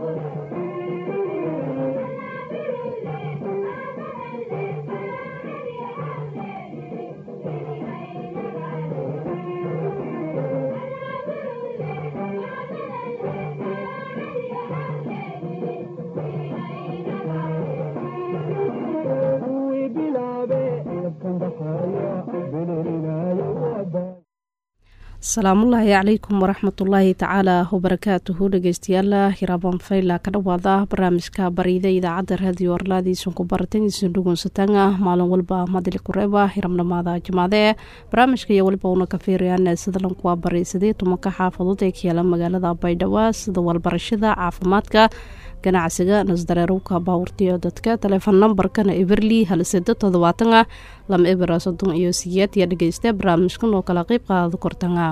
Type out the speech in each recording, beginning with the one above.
asalaamullaahi calaykum waraxmatullaahi tacaala wabarakaatuhu dhegeystayaala hiraabaan fayla ka dhawaada barnaamijka bariida idaacadda raadiyo arlaadiisun ku baratangiisun dhugunsatanga maalin walba madili kureeba hiramnamaada jamaade barnaamijka iyo waliba una ka fiirayaan sadalanku waa baraysadee tumanka xaafadood ee ka yaala magaalada baydhabo sida walbarashada caafimaadka ganacsiga nasdareerowka baawurtiyo dadka taleefon nambarkana eberli halsado toddobaatana lama ebera soddon iyo siyeed iyo dhegeysta barnaamijkan oo kala qeyb qaado kortanga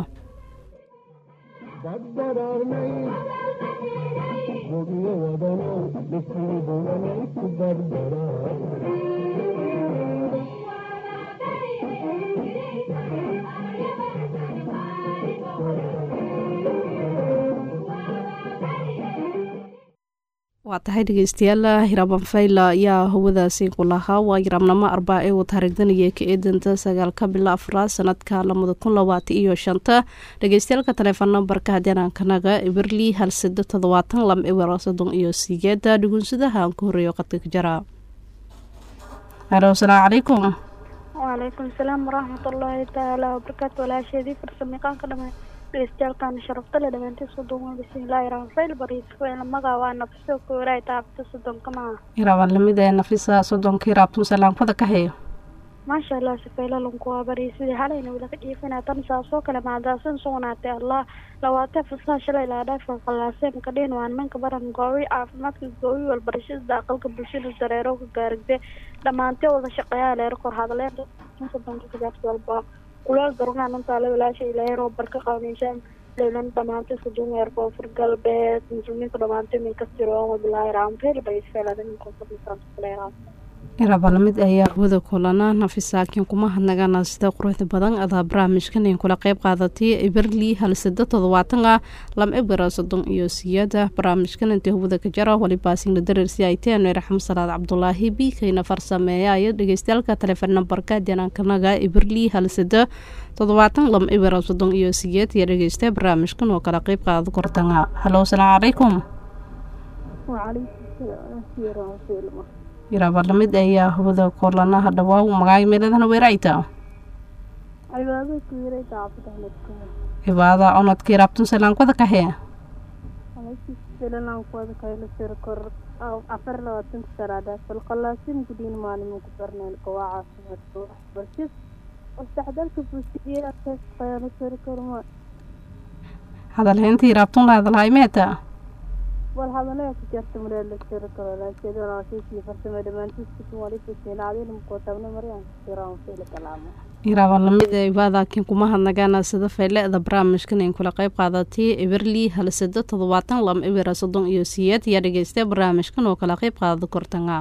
waa tahay dhegeystayaal hiraban fayla ayaa hawadaasi ku lahaa waa yiraabnamo arbaa ee uu taariikdanaya ka eedanta sagaalka bilo afraad sanadka lamada kun labaatan iyo shanta dhegeystayaalka taleefon nambarka hadianankanaga eberli halsado toddobaatan lam eber soddon iyo sigeeda dhugunsadaha aan ku horeeyo qadka ka jara halo asalaamu calaykum wacalaykum salaam waraxmatullaahi tacaala wabarakaatu walaasheedii farsamayaqaanka dhamaan dhegeystayaaalkan sharaftale dhamaantii soddon bismillaahi raxmaanfayl bariisfayla magaa waa nafiso koolay taabta soddonka maa iraaban lamid ee nafisa soddonka iraabtun salaamkada ka heyo maasha allah sifaylalanku waa bariisidii halayna wila ka dhiifinaa tan saasoo kale maadaasan sugnaatay allah lawaatee fasaha shalay laadhaafa khalaaseen kadhiin waa nimanka baran goowi caafimaadka goowi walbarashada aqalka bulshada dareero ka gaarigde dhammaantee wada shaqeeyaa leer kor hadleen soddonka kadaafta walba kulaal garugaan intaale walaasha ilaahay roobar ka qabanaysaa leylan dhamaantay sudumeer koonfur galbeed muslimiinta dhamaantay min kastiro wabilaahi raamfeel bayisfeeladinkoonfurmisaankuleeraa irabalamid ayaa hawada kulana nafisaakiin kuma hadnagana sida quruxda badan adaa barnaamijkan in kula qeyb qaadatay eberli halsado toddobaatan ah lam ebera soddon iyo siyada barnaamijkan intii hawada ka jara walibaasinla dareersi ay teen raxmo salaad cabdulaahi biikayna farsameeya dhegeystayaalka taleefon nambarka janaankanaga eberli halsado toddobaatan lam ebera soddon iyo siyeed iyo dhegeysta barnaamijkan oo kala qeyb qaado kortanga halo asalaamu calaykum yiraaba lamid ayaa hawada koolanaha dhawaaw magaay meeladana weerayta cibaada onadka iraabtun salaankada kahee afar labaatanka sanaada falqalaasin gudiin maalimin ku barneel gowaa caafimaadka waxbarshid wasdexdalka bulshadiyaaqeysqayaano sari karma hadalhaynta iraabtun la hadalhay meeta wal hadalaya ku jarta mureela sari karo laakeedanaasiisii farsame dhammaantiiskiisu walikusinaadin mukotabna maryan siraan fili kalaamo iraaban lamid ee ibaadaakiin kuma hadnagaana sida fayle-da barnaamijkan in kula qeyb qaadatay eberli halsado toddobaatan lam ebera soddon iyo siyeed ayaa dhegeystay barnaamijkan oo kala qeyb qaada kortanga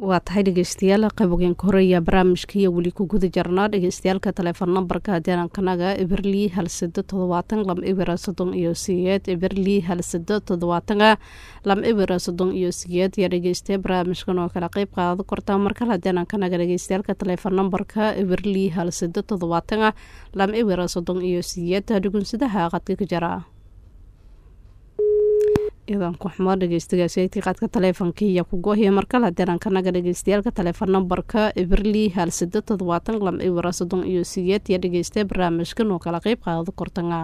waa tahay dhegeystayaal qaybogeenka horeeya barnaamijka iyo weli ku guda jarnaa dhegeystayaalka telefoon nambarka deerankanaga eberli hal sado todobaatan lam ibira soddon iyo siyeed eberli hal sado toddobaatana lam ibira soddon iyo siyeed ayaa dhegeystay barnaamijkan oo kala qeyb qaado kortaa markale deerankanaga dhegeystayaalka telefoon nambarka eberli hal sado toddobaatana lam ibira soddon iyo siyeed dhugunsadaha qadka ka jara idan ku xumo dhegeystigaaseytii qaadka taleefonka iyo kugohiya markale hadeerankanaga dhegeystayaalka teleefon nambarka eberli hal sado toddobaatan lam ibira soddon iyo siyeed iyo dhegeystay barnaamijkan oo kala qeyb qaado kortanga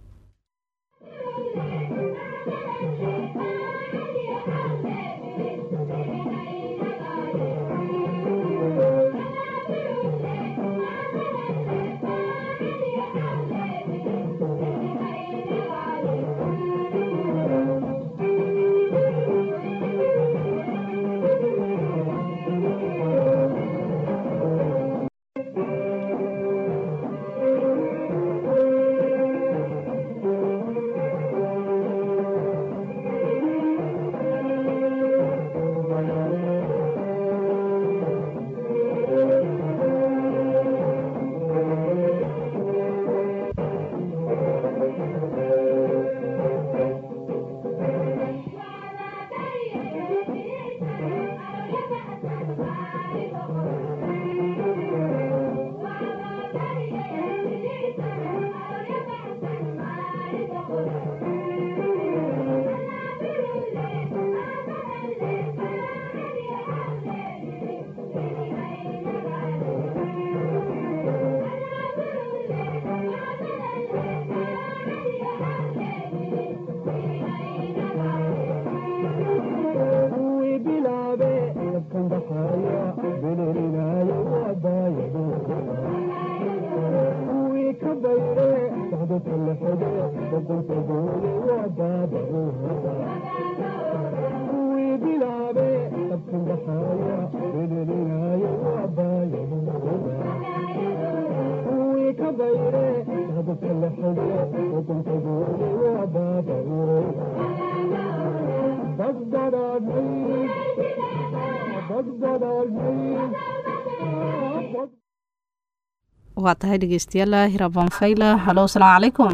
waa tahay dhegeystayaal hiraban fayla halo asalaamu calaykum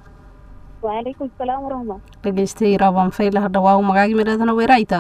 wacalaykum salaam waraxmat dhegeystay hiraban fayla hadhawaa magaagi midhadana weerayta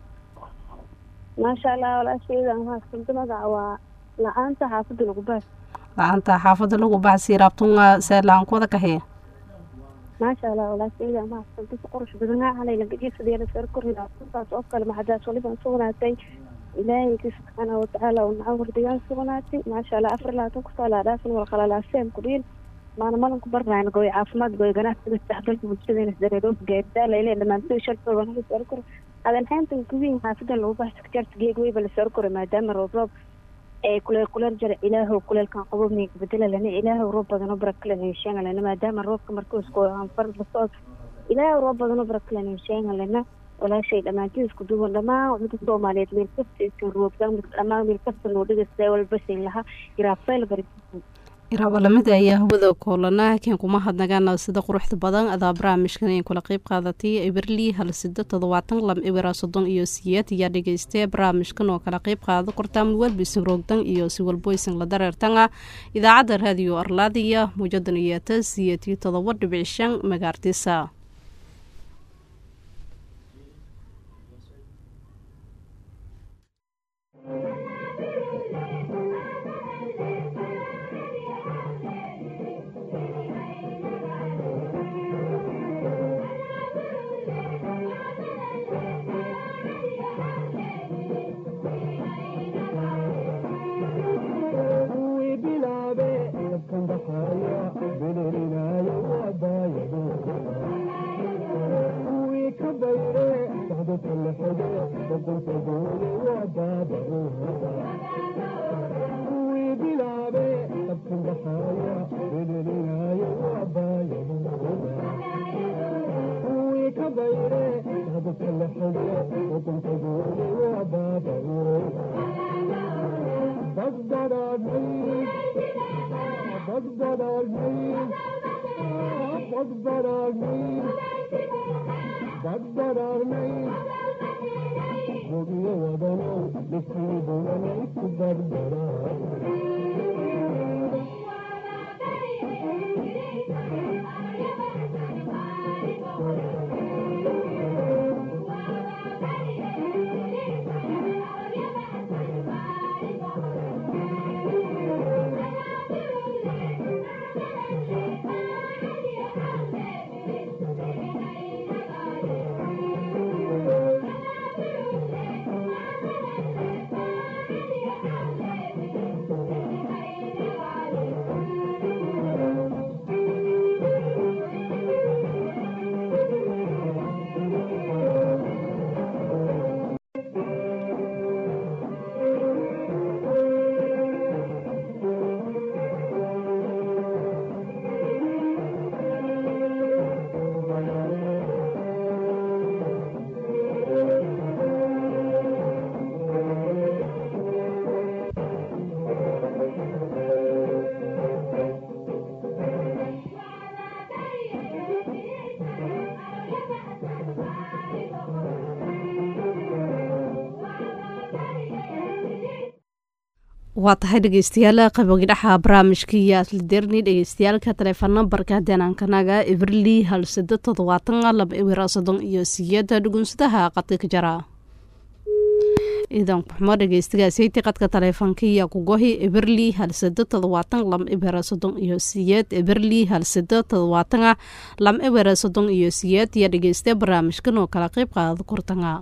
maasha allah walaashayda mahadsanto magaca waa la-aanta xaafadda lagu baas la-aanta xaafada lagu baxsi raabtunga seelaan kuwada kahee maasha allah walaashayda mahadsanto si qurux badan halayna gajiisadeena sar korina saas oo kale maxadaas waliban sugnaatay ilaahayki subxaana watacaala oo naca wardigaan sugnaatay maasha allah afar labaatan kusoo laadhaafin wal qalalaaseen kudhiin maana malanku barnayn gooy caafimaad gooy ganacsiga isdhexgalka bulshadeena dareeroos gaardaala ilaa dhamaantay shaltooda naga sar kor adan hayntan kuwiin xaafadan lagu baxsa kajarta geeg weyba la sar koro maadaama roob roob ee kuleel kuleel jara ilaahow kuleelkan qabobnay bedela lana ilaahow roob badano barakalen hesheega lana maadaama roobka markuusko anfar basood ilaahow roob badano barakalen hesheega lana walaashay dhammaantiin isku duwan dhammaan umada soomaaliyeed meel kasta iskan roogtaan dhammaan meel kasta noo dhigasta walbasin lahaa iraafeel bari iraabalamida ayaa hawada koolana keen kuma hadnagaana sida quruxda badan adaa barnaamijkan in kula qeyb qaadatay eberli hal sida toddobaatan lam ibira soddon iyo siyeed ayaa dhegeystay barnaamijkan oo kala qeyb qaado kortaa mulwalbisin roogdan iyo si walboysin la dareertanga idaacadda raadiyo arlaadiya muujadan iyata siyeedii todoba dhibic shan magaartisa waa tahay dhegeystayaal qabogidhaxa barnaamijkaiyo asliderni dhegeystayaalka taleefon nambarka deenaankanaga everli hal sado todobaatan laba ewer soddon iyo siyada dhugunsadaha qadka ka jara ciidan kuxumo dhegeystigaaseyta qadka taleefonkaiyo kugohi eberli halsado todobaatan lam ewer soddon iyo siyeed eberli halsado todobaatan lam ewer soddon iyo siyeed iyo dhegeysta barnaamijkan oo kala qeyb qaada kurtanga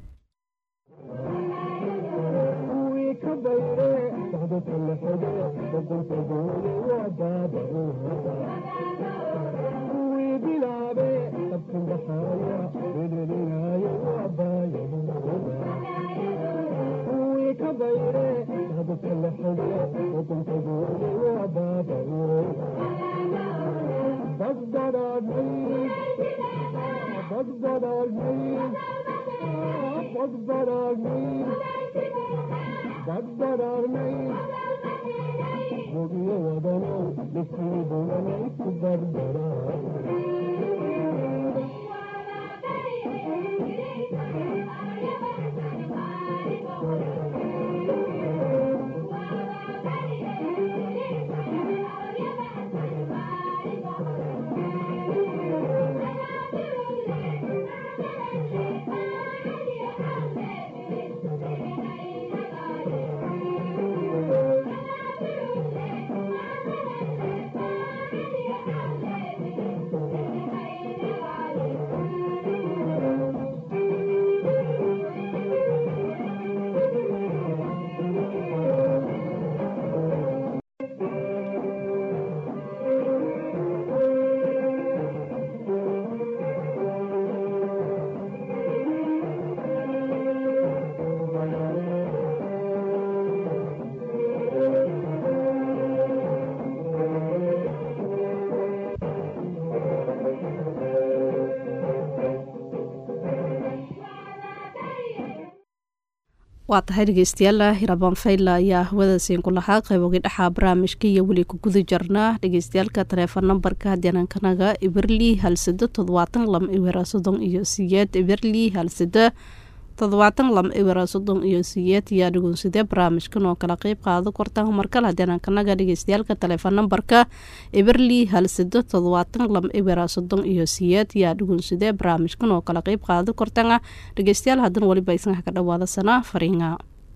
waa tahay dhegeystayaal hirabaan fayla ayaa hawadaasiin ku lahaa qaybogi dhaxa barnaamijka iyo weli ku guda jarnaa dhegeystayaalka taleefon nambarka deenaankanaga eberli halsado toddobaatan lam ewera soddon iyo siyeed eberli halsado toddobaatan lam ewera soddon iyo siyeed ayaa dhugunsadee barnaamijkan oo kala qeyb qaado kortaan markale deenaankanaga dhegeystayaalka taleefon nambarka eberli halsado toddobaatan lam ewera soddon iyo siyeed ayaa dhugunsadee barnaamijkan oo kala qeyb qaado kortaan dhegeystayaal haddana weliba isnaha ka dhawaada sanaa fariinga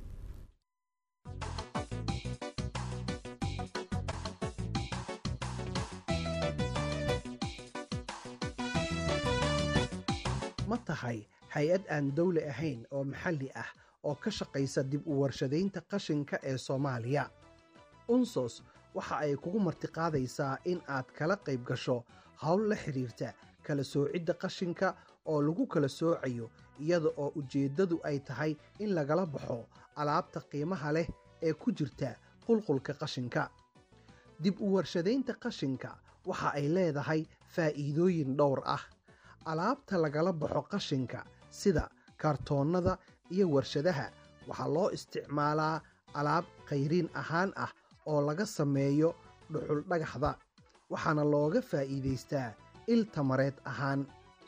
ma tahay hay-ad aan dowli ahayn oo maxalli ah oo ka shaqaysa dib u warshadaynta qashinka ee soomaaliya unsos waxa ay kugu martiqaadaysaa in aad kala qayb gasho howl la xidhiirta kala soocidda qashinka oo lagu kala soocayo iyada oo ujeeddadu ay tahay in lagala baxo alaabta qiimaha leh ee ku jirta qulqulka qashinka dib u warshadaynta qashinka waxa ay leedahay faa'iidooyin dhowr ah alaabta lagala baxo qashinka sida kaartoonnada iyo warshadaha waxaa loo isticmaalaa alaab khayriin ahaan ah oo laga sameeyo dhuxul dhagaxda waxaana looga faa'iidaystaa il tamareed ahaan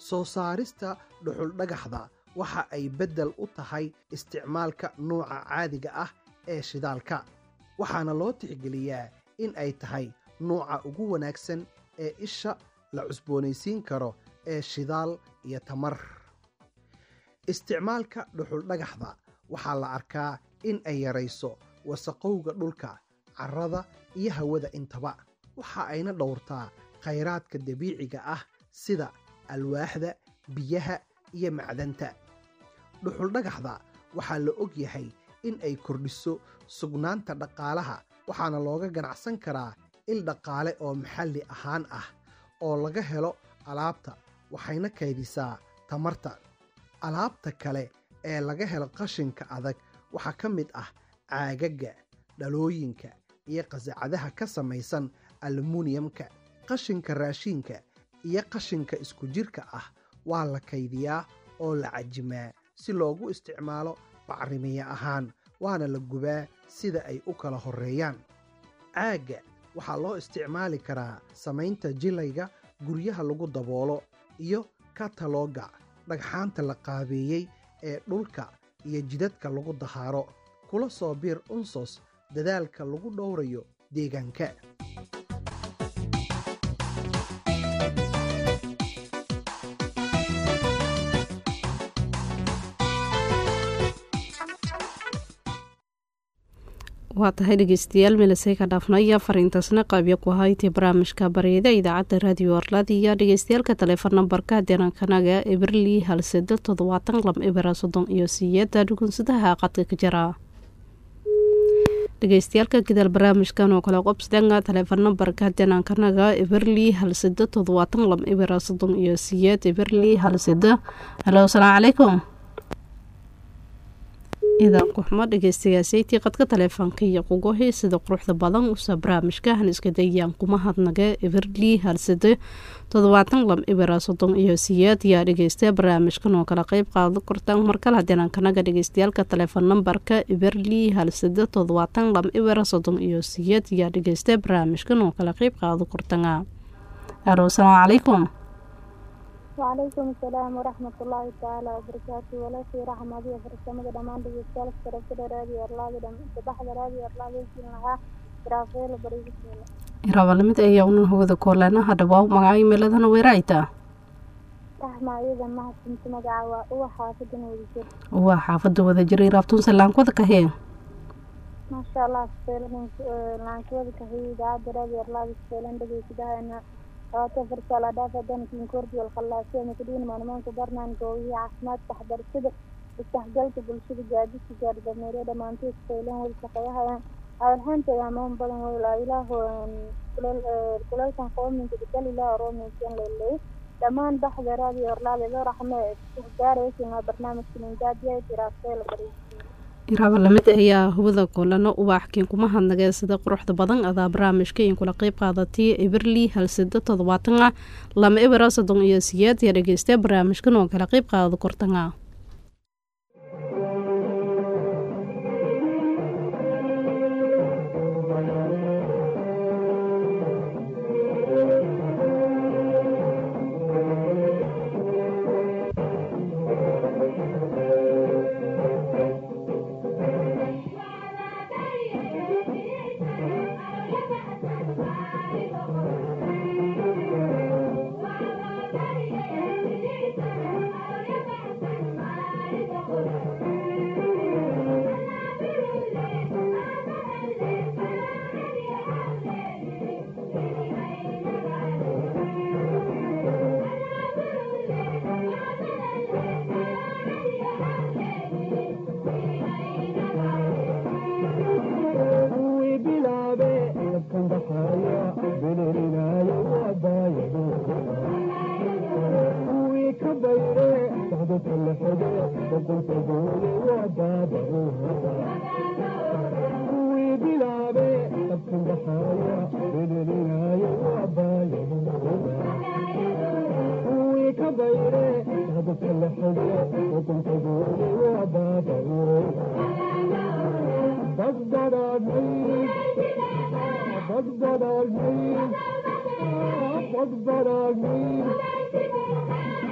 soo saarista dhuxuldhagaxda waxa ay beddel u tahay isticmaalka nuuca caadiga ah ee shidaalka waxaana loo tixgeliyaa in ay tahay nuuca ugu wanaagsan ee isha la cusboonaysiin karo ee shidaal iyo tamar isticmaalka dhuxuldhagaxda waxaa la arkaa in ay yarayso wasaqowga dhulka carrada iyo hawada intaba waxa ayna dhowrtaa khayraadka dabiiciga ah sida alwaaxda biyaha iyo macdanta dhuxuldhagaxda waxaa la og yahay in ay kordhiso sugnaanta dhaqaalaha waxaana looga ganacsan karaa il dhaqaale oo maxalli ahaan ah oo laga helo alaabta waxayna kaydisaa tamarta alaabta kale ee laga helo qashinka adag waxaa ka mid ah caagagga dhalooyinka iyo qasacadaha ka samaysan alumuniyamka qashinka raashiinka iyo qashinka isku jirka ah waa la kaydiyaa oo la cajimaa si loogu isticmaalo bacrimiye ahaan waana la gubaa sida ay u kala horreeyaan caagga waxaa loo isticmaali karaa samaynta jilayga guryaha lagu daboolo iyo katalooga dhagxaanta la qaabeeyey ee dhulka iyo jidadka lagu dahaaro kula soo biir unsos dadaalka lagu dhowrayo deegaanka waa tahay dhegeystayaal meelasay ka dhaafnaya fariintaasna qaabya ku haytay barnaamijka baryada idaacadda raadiyo arlaadiya dhegeystayaalka taleefon nambarka deerankanaga eberli halseda toddobaatan lam ebera soddon iyo siyeeda dhugunsadaha qadka ka jira dhegeystayaalka gadaal barnaamijkan oo kale qobsdanga taleefon nambarka deerankanaga eberli halseda toddobaatan lam ebera soddon iyo siyeed eberli halseda halo asalaamu calaykum idaanku xumo dhegeystayaasaytii qadka taleefoonka iyo qugohi sida quruxda badan usa barnaamijka haniska dayaan kuma hadnaga everli halsade toddobaatan lam ibera soddon iyo siyeed yaa dhegeysta barnaamijkan oo kala qeyb qaado kortaan markale hadeenankanaga dhegeystayaalka taleefon nambarka everli halsade toddobaatan lam ibera soddon iyo siyeed yaa dhegeysta barnaamijkan oo kala qeyb qaado kortanga alo asalaamu calaykum وعليكم السلام ورحمة الله تعالى وبركاته ولا في رحمة دي فرسمة دمان دي جالس كرسل رادي أرلاغ دم تبحث رادي أرلاغ سينها رافيل بريد سينها irabalamid ayaa unan hawada koolana hadhawaa magaca imeeladana weeraaytaa رحمة أيضا ما كنت مقعوا هو حافظ ودجر waa xaafada wada jiray raabtuun salaankooda kahee ما شاء الله سيلن لانكود كهي دعاد رادي أرلاغ سيلن دي كده أنا waata farsaala dhaafa dankiin kordi walkhalaasee makadhiin maalmaanka barnaan goowihi caafimaad taxdar sida isdhexgalka bulshada gaadiska gaardhameere dhammaantood faylan weli shaqeeyahayaan awalhaanta yaamaan badan weyl ilaahu kuleelkan qoominka dikal ilaah roominkan leley dhammaan baxda raadi orlaadeda raxme gaaraysinaa barnaamijka mingaadiya jiraafeela bariisiin iraabalamid ayaa hubada koolano ubaaxkiin kuma hadnagee sida quruxda badan adaa barnaamijka in kula qeyb qaadatay eberli halsada toddobaatan ah lama ebera soddon iyo siyeed yaa dhegeystay barnaamijkan oo kala qeyb qaadada kortanga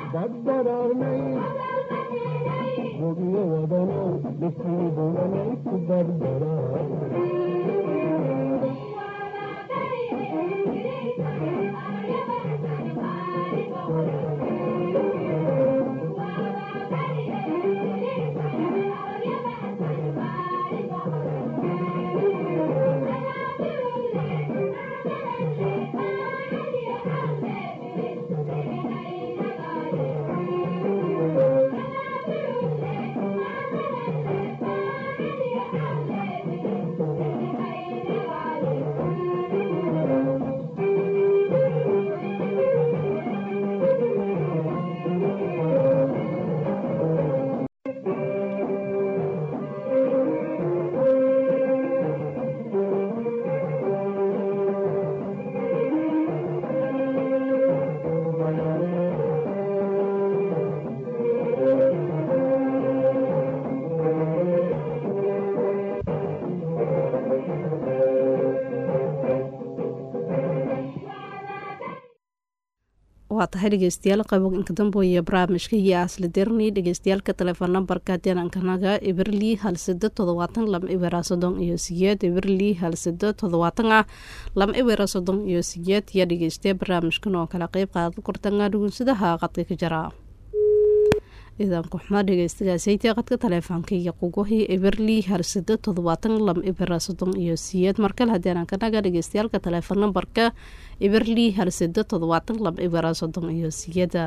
waa tahay dhegeystayaal qaybo inka dambeoya barnaamijka iyo asla derni dhegeystayaalka telefoon nambarka denankanaga eberli hal sado todobaatan lama ibera sodon iyo siyeed eberli hal sado todobaatan ah lama ibera sodon iyo siyeed iyo dhegeystaya barnaamijkan oo kala qeyb qaada kortanga dhugunsadaha qadka ka jara idaanku xumaa dhegeystagasaytee qadka taleefoonka iyo qugohi eberli halsado todobaatan lama ibera sodon iyo siyeed markale hadeenankanaga dhegeystayaalka taleefon nambarka eberli halsado todobaatan lama ibera sodon iyo siyeda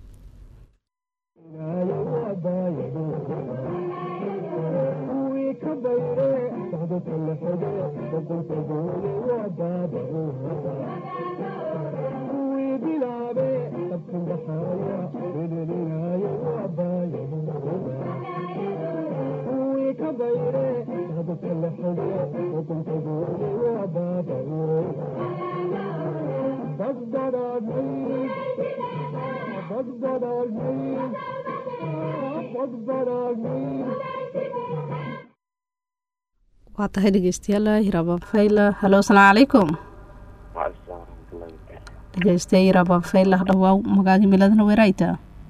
waa tahay dhegeystayaal hiraabaan fayla halo asalaamu calaykum dhegeystayaa hiraabaan fayla dhawaaw magaagi miladana weeraayta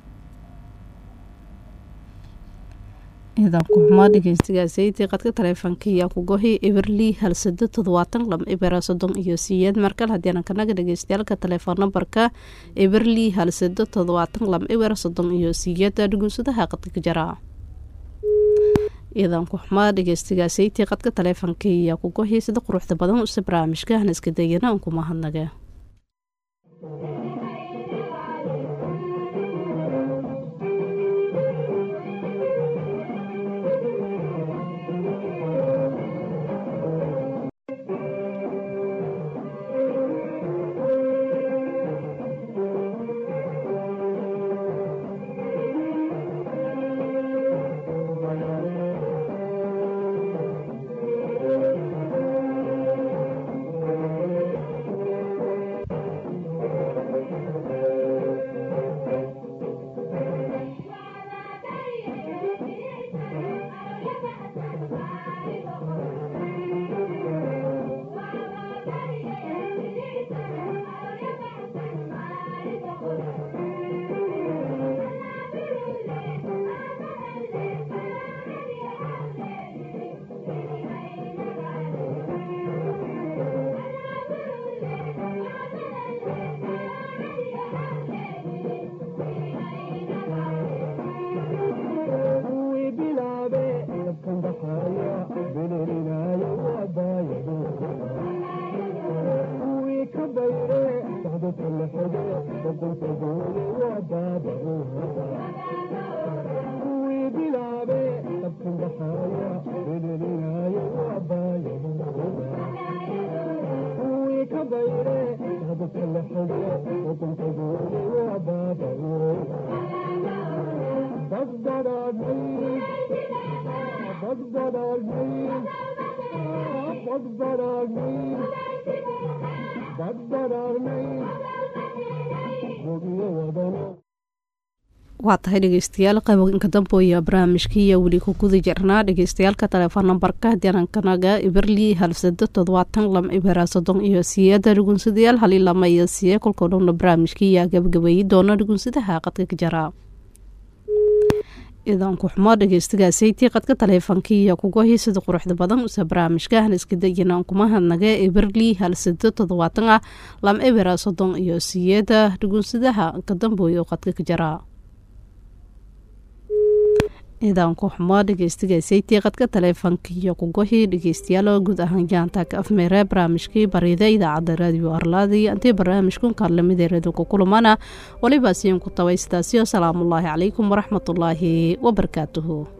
ciidanku xumaa dhegeystigaasaytii qadka taleefoonka iyo kugohi eberli halsado todobaatan lama ibera sodon iyo siyeed markal haddiinan kanaga dhegeystayaalka telefoon nambarka eberli halsado todobaatan lama ibera sodon iyo siyeeda dhugunsadaha qadka ka jara ciidanku xumaa dhegeystigaasaytii qadka taleefoonka iyo kugohi sida quruxda badan use barnaamijka hana iska dayana unkuma hadnaga waa tahay dhegeystayaal qaybinka dambooya barnaamijkiiya weli ku guda jirnaa dhegeystayaalka telefoon nambarka dinankanaga iberli halsado todobaatan lam ibera soddon iyo siyeeda dhugunsadayaal hali lama iyo siye kolkoo dhowna barnaamijkiiya gabagabeeyi doona dhugunsadaha qadka ka jara idaanku xumo dhegeystigaasaytii qadka taleefankiiya kugohi sida quruxda badan use barnaamijka haniskadayinaan kuma hadnaga iberli halsado toddobaatan ah lam ibera soddon iyo siyeeda dhugunsadaha ka dambooya qadka ka jara idaanku xumo dhegeystigaasaytii qadka taleefankiiyo kugohi dhegeystayaal guud ahaan jaantaaka afmeere barnaamijkii bariida idaacadda raadiyo arlaadi antii barnaamijkun kaarlamideeradu ku kulamana waliba siin ku tabay sidaasiyo salaamullaahi calaykum waraxmatullaahi wabarakaatuhu